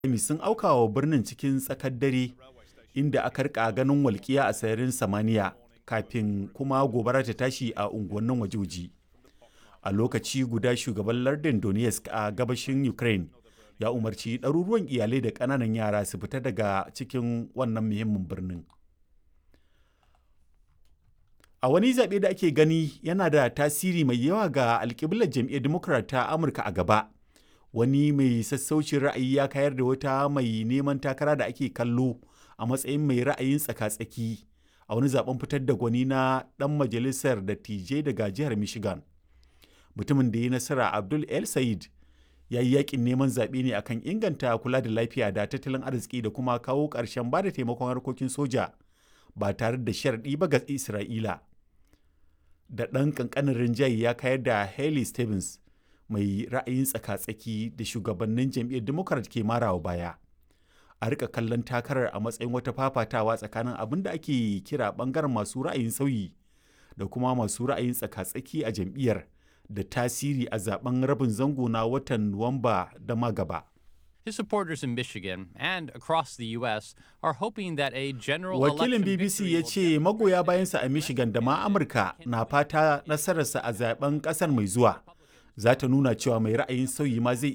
sun auka wa birnin cikin tsakar dare inda aka rika ganin walƙiya a sararin samaniya kafin kuma gobara ta tashi a unguwannin wajoji a lokaci guda shugaban lardin donetsk a gabashin ukraine ya umarci ɗaruruwan iyalai da ƙananan yara su fita daga cikin wannan muhimmin birnin a wani zaɓe da ake gani yana da tasiri mai yawa ga alƙiblar jam'iyyar democrat ta amurka a gaba wani mai sassaucin ra'ayi ya kayar da wata mai neman takara da ake kallo a matsayin mai ra'ayin tsaka-tsaki a wani zaben fitar da gwani na ɗan majalisar dattijai daga jihar michigan mutumin da ya nasara abdul el said ya yi yakin neman zaɓe ne akan inganta kula da lafiya da tattalin arziki da kuma kawo ƙarshen ba da taimakon harkokin soja ba tare da sharaɗi ba ga isra'ila da ɗan ƙanƙanin rinjaye ya kayar da haley stevens mai ra'ayin tsaka-tsaki da shugabannin jam'iyyar democrat ke marawa baya a rika kallon takarar a matsayin wata fafatawa tsakanin abin da ake kira bangaren masu ra'ayin sauyi da kuma masu ra'ayin tsaka-tsaki a jam'iyyar da tasiri a zaben rabin zango na watan nuwamba da ma gaba His supporters in Michigan and across the U.S. are hoping that a general Wakilin BBC ya ce magoya bayansa a Michigan da ma Amurka na fata nasararsa a zaben kasar mai zuwa za ta nuna cewa mai ra'ayin sauyi ma zai